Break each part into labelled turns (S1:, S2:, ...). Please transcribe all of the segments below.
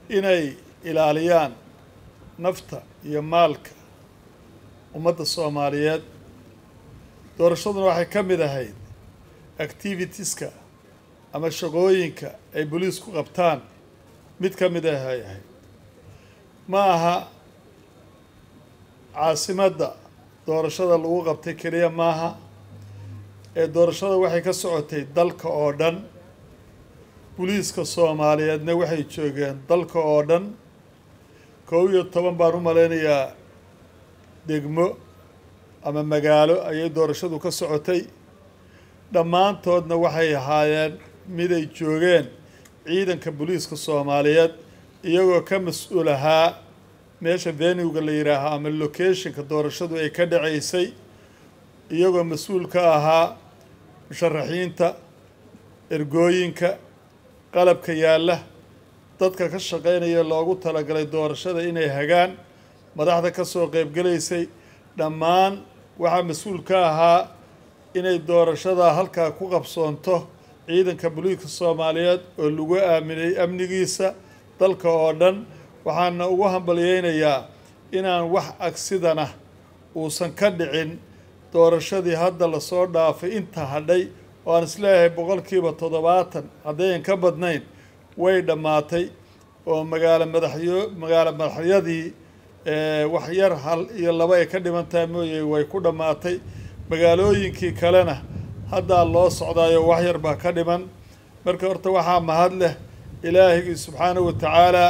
S1: inay ilaaliyaan nafta iyo maalka ummadda soomaaliyeed doorashaduna waxay ka mid ahayd activitieska ama shaqooyinka ay boliisku qabtaan mid ka mid ah ay ahayd ma aha caasimadda doorashada lagu qabtay keliya maaha ee doorashada waxay ka socotay dalka oo dhan boliiska soomaaliyeedna waxay joogeen dalka oo dhan kow iyo toban baan u malaynayaa degmo ama magaalo ayay doorashadu ka socotay dhammaantoodna waxay ahaayeen miday joogeen ciidanka boliiska soomaaliyeed iyagoo ka mas-uul ahaa meesha venuga la yidhaaho ama locationka doorashadu ay ka dhacaysay iyagoo mas-uul ka ahaa musharaxiinta ergooyinka qalabka yaalla dadka ka shaqaynaya loogu talagalay doorashada inay hagaan madaxda ka soo qeybgelaysay dhammaan waxaa mas-uul ka ahaa inay doorashada halkaa ku qabsoonto ciidanka boliiska soomaaliyeed oo lagu aaminay amnigiisa dalka oo dhan waxaana ugu hambalyeynayaa inaan wax agsidana uusan ka dhicin doorashadii hadda lasoo dhaafay inta hadhay oo aan isleeyahay boqolkiiba toddobaatan haddayan ka badnayn way dhammaatay oo magaalo madaxyo magaalo madaxyadii wax yar hal iyo laba ay ka dhiman tahay mooye way ku dhammaatay magaalooyinkii kalena haddaa loo socdaayo wax yar baa ka dhiman marka horta waxaa mahad leh ilaahigii subxaanahu watacaalaa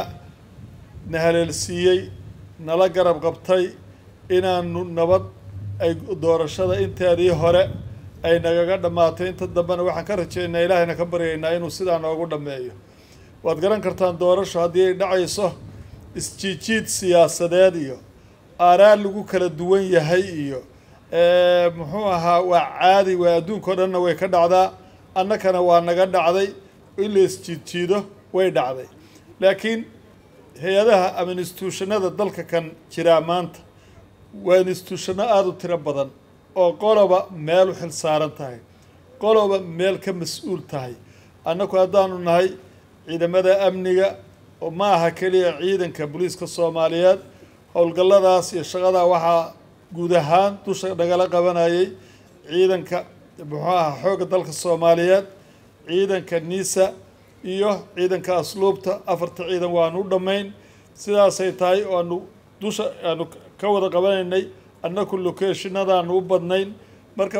S1: na haleelsiiyey nala garab qabtay inaanu nabad ay doorashada inteedii hore ay nagaga dhammaatay inta dambena waxaan ka rajaynaa ilaahayna ka baryaynaa inuu sidaa noogu dhammeeyo waad garan kartaan doorasho haddii ay dhacayso isjiijiid siyaasadeed iyo aaraa lagu kala duwan yahay iyo muxuu ahaa waa caadi waa adduunka o dhanna way ka dhacdaa annakana waa naga dhacday in la isjiidjiido way dhacday laakiin hay-adaha ama instituushanada dalka kan jiraa maanta waa instituushano aada u tiro badan oo qoloba meel u xil saaran tahay qoloba meel ka mas-uul tahay annaku haddaanu nahay ciidamada amniga oo ma aha keliya ciidanka boliiska soomaaliyeed howlgalladaas iyo shaqadaa waxaa guud ahaan dusha nagala qabanayay ciidanka muxuu aha xoogga dalka soomaaliyeed ciidanka nisa iyo ciidanka asluubta afarta ciidan waanu u dhammayn sidaasay tahay oo aanu dusha aanu ka wada qabanaynay annaku locationadaanu u badnayn marka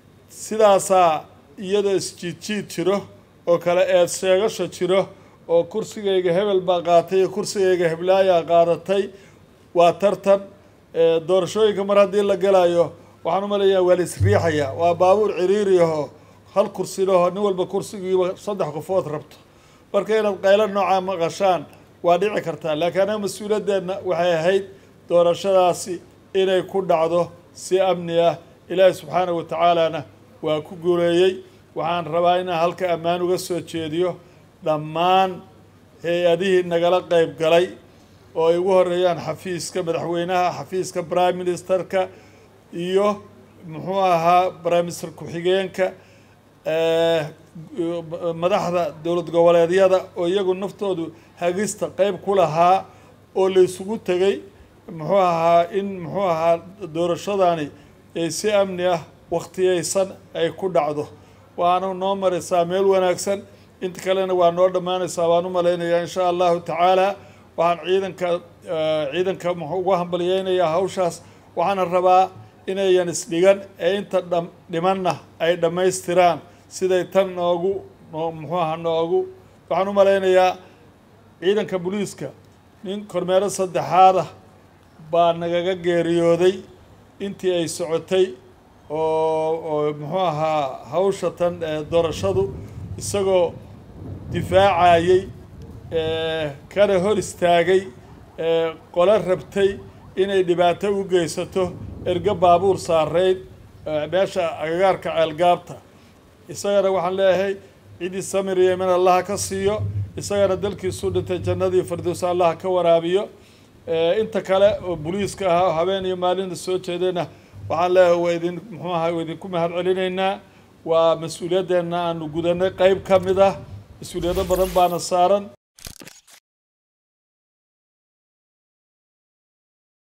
S1: sidaasaa iyadoo isjiidjiid jiro oo kale eed sheegasho jiro oo kursigayga hebel baa qaatay iyo kursigayga heblaayaa qaadatay waa tartan doorashooyinka mar haddii la gelayo waxaan u malayaa waa la isriixayaa waa baabuur ciriiri ahoo hal kursilaho nin walba kursigiiba saddex qofood rabto marka inaad qaylo noocaa maqashaan waa dhici kartaa laakiin anaga mas-uuliyaddeedna waxay ahayd doorashadaasi inay ku dhacdo si amni ah ilaahi subxaanahu watacaalana waa ku guuleeyey waxaan rabaa inaan halka ammaan uga soo jeediyo dhammaan hay-adihii nagala qeyb galay oo ay ugu horeeyaan xafiiska madaxweynaha xafiiska prime ministerka iyo muxuu ahaa prime minister ku-xigeenka madaxda dowlad goboleedyada oo iyagu naftoodu hagista qeyb ku lahaa oo la isugu tegay muxuu ahaa in muxuu ahaa doorashadani ay si amni ah wakhtiyeysan ay ku dhacdo waana noo maraysaa meel wanaagsan inta kalena waa noo dhammaanaysaa waan u malaynayaa insha allahu tacaala waxaan ciidanka ciidanka muxuu ugu hambalyeynayaa hawshaas waxaana rabaa inayan isdhigan ee inta dham dhimanna ay dhammaystiraan siday tan noogu noo muxuu aha noogu waxaan u malaynayaa ciidanka booliiska nin kormeero saddexaadah baa nagaga geeriyooday intii ay socotay oo oo muxuu ahaa hawsha tan doorashadu isagoo difaacayey kana hor istaagay qolo rabtay inay dhibaato u geysato ergo baabuur saareyd meesha agagaarka ceelgaabta isagana waxaan leeyahay ciddii samir iyo min allaha ka siiyo isagana dalkiisuu dhintay jannadii firdowsa allaha ka waraabiyo inta kale oo boliiska ahaa oo habeen iyo maalinta soo jeedayna waxaan leeyahay waa idin muxuu ahaa waa idinku mahad celinaynaa waa mas-uuliyaddeena aanu gudanay qeyb ka mid ah mas-uuliyado badan baana saaran